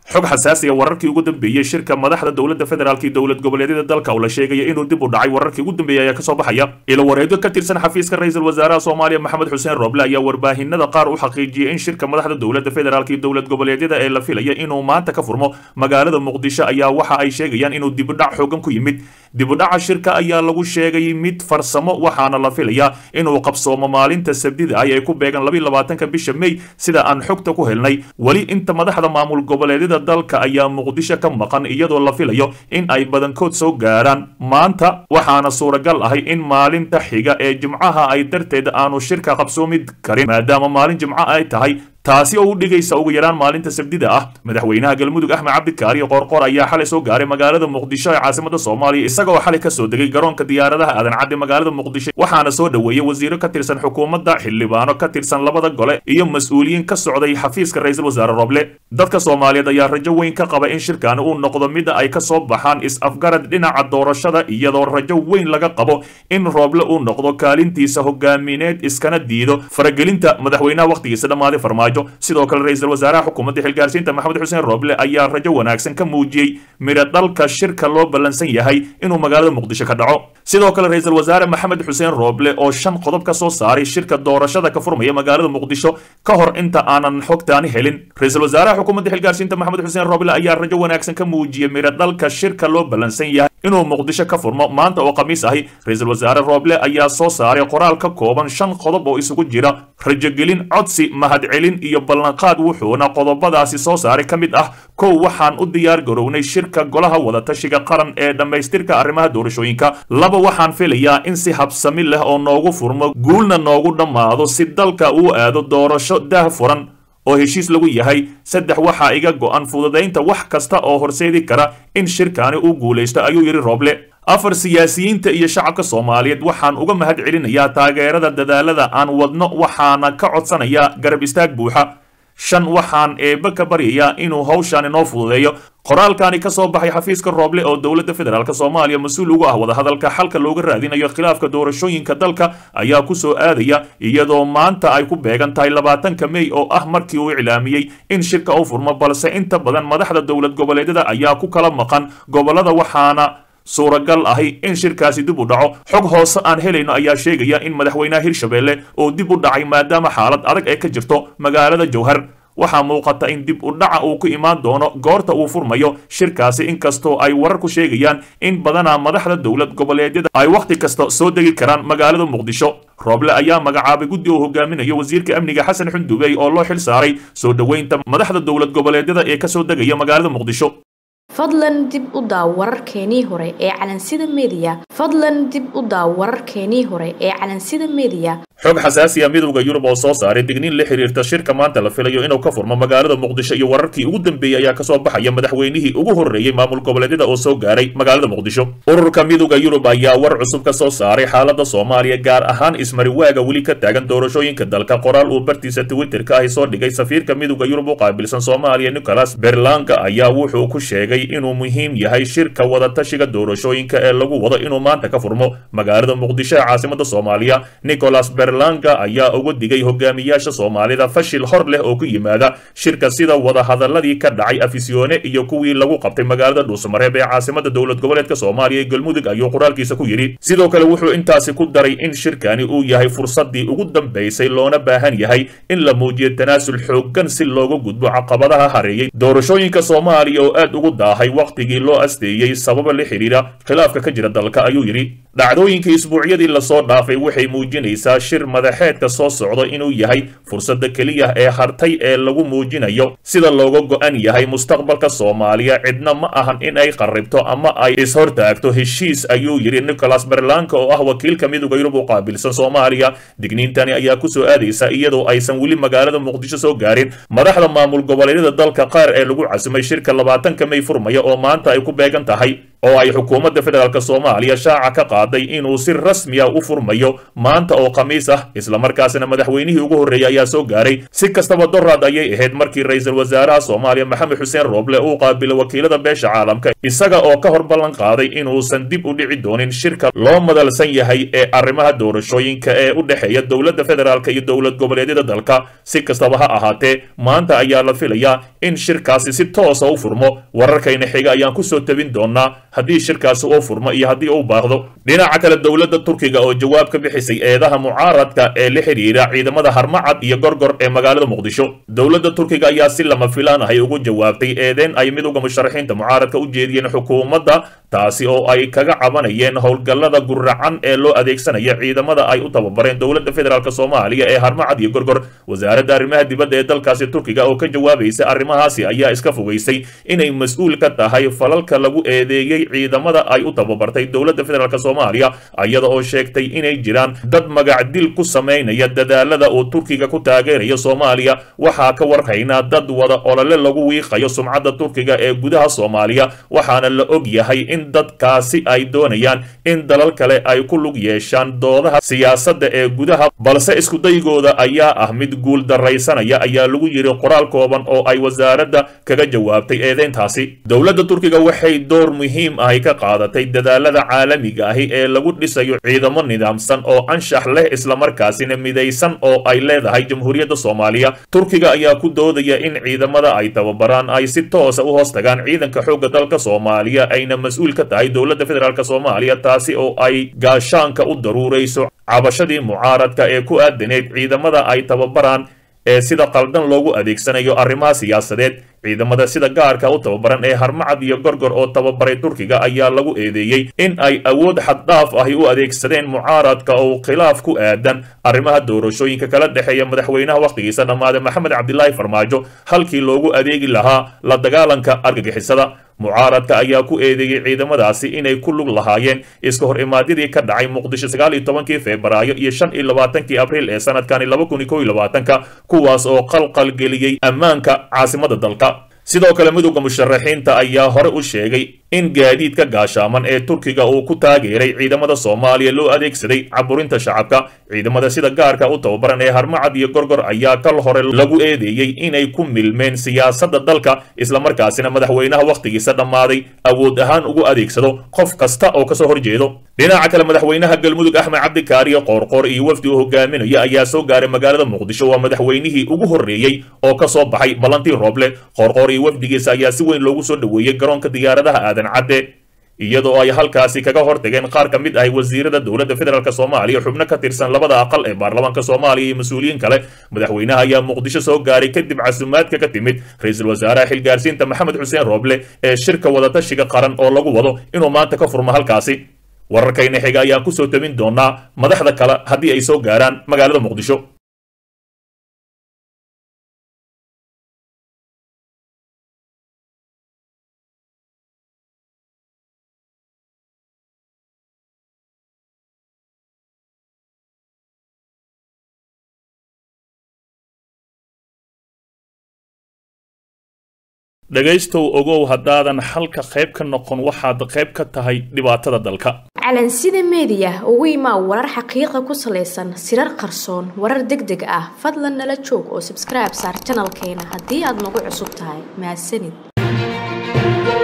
xog xasaasiya wararkii ugu dambeeyey shirka madaxda dowladda federaalk iyo dowlad goboleedyada dalka oo la sheegaya inuu dib u dhacay wararkii ugu dambeeyey ayaa kasoo baxaya ilo wareedo ka tirsan xafiiska ra-iisul wasaaraha soomaaliya maxamed xuseen rooble ayaa warbaahinada qaar u xaqiijiyey in shirka madaxda dowladda federaalk iyo dowlad goboleedyada ee la filaya inuu maanta ka furmo magaalada muqdisho ayaa waxa ay sheegayaan inuu dibudhac xoogan ku yimid dibudhaca shirka ayaa lagu sheegay mid farsamo waxaana la filayaa inuu qabsoomo maalinta sabdida ah ee ku beegan labiiy labaatanka bisha may sida aan xogta ku helnay weli inta madaxda maamul goboleedyada dalka ayaa muqdisho ka maqan iyadoo la filayo in ay badankood soo gaaraan maanta waxaana suuragal ahay in maalinta xiga ee jimcaha ay darteed aanu shirka qabsoomi karin maadaama maalin jimco ay tahay taasi oo u dhigaysa ugu yaraan maalinta sabdida ah madaxweynaha galmudug axmed cabdikaariyo qoorqoor ayaa xalay soo gaaray magaalada muqdisho ee caasimada soomaaliya isagoo xalay kasoo degay garoonka diyaaradaha aadan cadde magaalada muqdisho waxaana soo dhoweeyey wasiiro ka tirsan xukuumadda xildhibaano ka tirsan labada gole iyo mas-uuliyiin ka socday xafiiska ra-iisul wasaare roble dadka soomaaliyeed ayaa rajo weyn ka qaba in shirkani uu noqdo mida ay kasoo baxaan is-afgarad dhinaca doorashada iyadoo rajo weyn laga qabo in rooble uu noqdo kaalintiisa hogaamineed iskana diido faragelinta madaxweynaha wakhtigiisa dhammaaday farmaajo sidoo kale ra-iisul wasaaraha xukuumadda xilgaarsiinta maxamed xuseen rooble ayaa rajo wanaagsan ka muujiyey midho dhalka shirka loo ballansan yahay inuu magaalada muqdisho ka dhaco sidoo kale ra-iisul wasaare maxamed xuseen rooble oo shan qodob ka soo saaray shirka doorashada ka furmaya magaalada muqdisho ka hor inta aanan xogtaani helin ra-iisul wasaaraha xukuumadda xilgaarsiinta maxamed xuseen rooble ayaa rajo wanaagsan ka muujiyey midho dhalka shirka loo ballansan yahay inuu muqdisho ka furmo maanta oo khamiis ahi ra-iisul wasaare rooble ayaa soo saaray qoraal ka kooban shan qodob oo isugu jira rajogelin codsi mahadcelin iyo ballanqaad wuxuuna qodobadaasi soo saaray ka mid ah kow waxaan u diyaar garownay shirka golaha wadatashiga qaran ee dhammaystirka arrimaha doorashooyinka laba waxaan filayaa in si habsami leh oo noogu furmo guulna noogu dhammaado si dalka uu aado doorasho daah furan oo heshiis lagu yahay saddex waxaa iga go'an fududaynta wax kasta oo horseedi kara in shirkaani uu guulaysto ayuu yidhi rooble afar siyaasiyiinta iyo shacabka soomaaliyeed waxaan uga mahad celinayaa taageerada dadaalada aan wadno waxaana ka codsanayaa garab istaag buuxa shan waxaan eebbe ka baryayaa inuu hawshaan inoo fududeeyo qoraalkani ka soo baxay xafiiska rooble oo dowladda federaalk soomaaliya mas-uul ugu ah wadahadalka xalka looga raadinayo khilaafka doorashooyinka dalka ayaa ku soo aadaya iyadoo maanta ay ku beegan tahay labaatanka mey oo ah markii uu iclaamiyey in shirka u furmo balse inta badan madaxda dowlad goboleedyada ayaa ku kala maqan gobollada waxaana suuragal ahi in shirkaasi dib u dhaco xog hoose aan helayno ayaa sheegaya in madaxweynaha hirshabelle uu dib u dhacay maadaama xaalad adag ee ka jirto magaalada jowhar waxaa muuqata in dib u dhaca uu ku imaan doono goorta uu furmayo shirkaasi inkastoo ay wararku sheegayaan in badanaa madaxda dowlad goboleedyada ay wakhti kasta soo degi karaan magaalada muqdisho rooble ayaa magacaabay guddi uu hogaaminayo wasiirka amniga xasan xundubey oo loo xil saaray soo dhoweynta madaxda dowlad goboleedyada ee kasoo degaya magaalada muqdisho fadlan dib u daaw wararkeenii hore ee calansida mediya fadlan dib u daaw wararkeenii hore ee calansida mediya xog xasaasiya midowda yurub oo soo saaray digniin la xiriirta shirka maanta la filayo inuu ka furmo magaalada muqdisho iyo wararkii ugu dambeeyey ayaa kasoo baxaya madaxweynihii ugu horreeyey maamul goboleedyada oo soo gaaray magaalada muqdisho ururka midowda yurub ayaa war cusub ka soo saaray xaalada soomaaliya gaar ahaan ismariwaaga weli ka taagan doorashooyinka dalka qoraal uu bartiisa twitterka ahi soo dhigay safiirka midowda yurub u qaabilsan soomaaliya nicholas berlanga ayaa wuxuu ku sheegay inuu muhiim yahay shirka wadatashiga doorashooyinka ee lagu wado inuu maanta ka furmo magaalada muqdisho ee caasimada soomaaliya nicholas berlanga ayaa uga digay hogaamiyaasha soomaalida fashil hor leh oo ku yimaada shirka sida wadahadaladii ka dhacay afisyoone iyo kuwii lagu qabtay magaalada dhuusamareeb ee caasimada dowlad goboleedka soomaaliya ee galmudug ayuu qoraalkiisa ku yidhi sidoo kale wuxuu intaasi ku daray in shirkani uu yahay fursadii ugu dambaysay loona baahan yahay in la muujiyo tanaasul xooggan si looga gudbo caqabadaha hareeyey doorashooyinka soomaaliya oo aad ugu daahay wakhtigii loo asteeyey sababa la xidhiira khilaafka ka jira dalka ayuu yidhi dhacdooyinkii isbuucyadii lasoo dhaafay waxay muujinaysaa shir madaxeedka soo socdo inuu yahay fursadda keliya ee hartay ee lagu muujinayo sida looga go'an yahay mustaqbalka soomaaliya cidna ma ahan in ay qarribto ama ay ishortaagto heshiis ayuu yidhi nicholas berlanka oo ah wakiilka midowda yurub u qaabilsan soomaaliya digniintani ayaa ku soo aadaysa iyadoo aysan weli magaalada muqdisho soo gaarin madaxda maamul goboleedyada dalka qaar ee lagu casimay shirka labaatanka may furmaya oo maanta ay ku beegan tahay oo ay xukuumadda federaalk soomaaliya shaaca ka qaaday inuu si rasmi ah u furmayo maanta oo khamiis ah islamarkaasina madaxweynihii ugu horreeyey ayaa soo gaaray si kastaba doraad ayay ahayd markii ra-iisul wasaaraha soomaaliya maxamed xuseen rooble uu qaabilay wakiilada beesha caalamka isaga oo ka hor ballan qaaday inuusan dib u dhici doonin shirka loo madalsan yahay ee arrimaha doorashooyinka ee u dhexeeya dowladda federaalk iyo dowlad goboleedyada dalka si kastaba ha ahaatee maanta ayaa la filayaa in shirkaasi si toosa u furmo wararkayna xiga ayaan kusoo tabin doonaa haddii shirkaasi uu furmo iyo haddii uu baaqdo dhinaca kale dowladda turkiga oo jawaab ka bixisay eedaha mucaaradka ee la xidhiira ciidamada harmacad iyo gorgor ee magaalada muqdisho dowladda turkiga ayaa si lama filaan ahay ugu jawaabtay eedeen ay midowga musharaxiinta mucaaradka u jeediyeen xukuumadda taasi oo ay kaga cabanayeen howlgallada guracan ee loo adeegsanaya ciidamada ay u tababareen dowladda federaalk soomaaliya ee harmacad iyo gorgor wasaaradda arrimaha dibadda ee dalkaasi turkiga oo ka jawaabaysa arrimahaasi ayaa iska fogeysay inay mas-uul ka tahay falalka lagu eedeeyey ciidamada ay u tababartay dowladda federaalk soomaaliya iyada oo sheegtay inay jiraan dad magacdil ku samaynaya dadaalada uu turkiga ku taageerayo soomaaliya waxaa ka warhaynaa dad wada olole lagu wiiqayo sumcadda turkiga ee gudaha soomaaliya waxaana la og yahay in dadkaasi ay doonayaan in dalal kale ay ku lug yeeshaan doodaha siyaasadda ee gudaha balse iskudaygooda ayaa ah mid guul daraysanaya ayaa lagu yiri qoraal kooban oo ay wasaaradda kaga jawaabtay eedeyntaasi dowladda turkiga waxay door muhiim ahi ka qaadatay dadaalada caalamiga ahi ee lagu dhisayo ciidamo nidaamsan oo anshax leh islamarkaasina midaysan oo ay leedahay jamhuuriyadda soomaaliya turkiga ayaa ku doodaya in ciidamada ay tababaraan ay si toosa u hoos tagaan ciidanka xoogga dalka soomaaliya ayna mas-uul ka tahay dowladda federaalk soomaaliya taasi oo ay gaashaanka u daruurayso cabashadii mucaaradka ee ku aadaneyd ciidamada ay tababaraan ee sida qaldan loogu adeegsanayo arrimaha siyaasadeed ciidamada sida gaarka u tababaran ee harmacad iyo gorgor oo tababaray turkiga ayaa lagu eedeeyey in ay awood xaddhaaf ahi u adeegsadeen mucaaradka oo khilaaf ku aadan arrimaha doorashooyinka kala dhexeeya madaxweynaha wakhtigiisa dhammaaday maxamed cabdilaahi farmaajo halkii loogu adeegi lahaa la dagaalanka argagixisada mucaaradka ayaa ku eedeeyey ciidamadaasi inay ku lug lahaayeen iska hor imaadyadii ka dhacay muqdisho sagaal iyo tobankii febraayo iyo shan iyo labaatankii abriil ee sanadkani laba kun iyo kow iyo labaatanka kuwaas oo qalqal geliyey ammaanka caasimada dalka sidoo kale midowda musharaxiinta ayaa hore u sheegay in gaadiidka gaashaaman ee turkiga uu ku taageeray ciidamada soomaaliya loo adeegsaday caburinta shacabka ciidamada sida gaarka u tababaran ee harmacad iyo gorgor ayaa kal hore lagu eedeeyey inay ku milmeen siyaasadda dalka islamarkaasina madaxweynaha wakhtigiisa dhammaaday awood ahaan ugu adeegsado qof kasta oo kasoo horjeedo dhinaca kale madaxweynaha galmudug axmed cabdikaariyo qoorqoor iyo wafdi uu hogaaminaya ayaa soo gaaray magaalada muqdisho waa madaxweynihii ugu horreeyey oo ka soo baxay ballantii rooble qoorqoor iyo wafdigiisa ayaa si weyn loogu soo dhoweeyey garoonka diyaaradaha aadan cadde iyadoo ay halkaasi kaga hortageen qaar ka mid ahay wasiirada dowladda federaalk soomaaliya xubno ka tirsan labada aqal ee baarlamaanka soomaaliya iyo mas-uuliyiin kale madaxweynaha ayaa muqdisho soo gaaray kadib casumaadka ka timid ra-iisul wasaaraha xilgaarsiinta maxamed xuseen rooble ee shirka wadatashiga qaran oo lagu wado inuu maanta ka furmo halkaasi wararkayna xiga ayaan kusoo tabin doonaa madaxda kale haddii ay soo gaaraan magaalada muqdisho dhegaystow ogow haddaadan xalka qayb ka noqon waxaad qayb ka tahay dhibaatada dalka calansida meediya ugu imaa warar xaqiiqa ku salaysan sirar qarsoon warar deg deg ah fadlan nala joog oo sabskribe saar janalkeena haddii aad nagu cusub tahay mahadsanid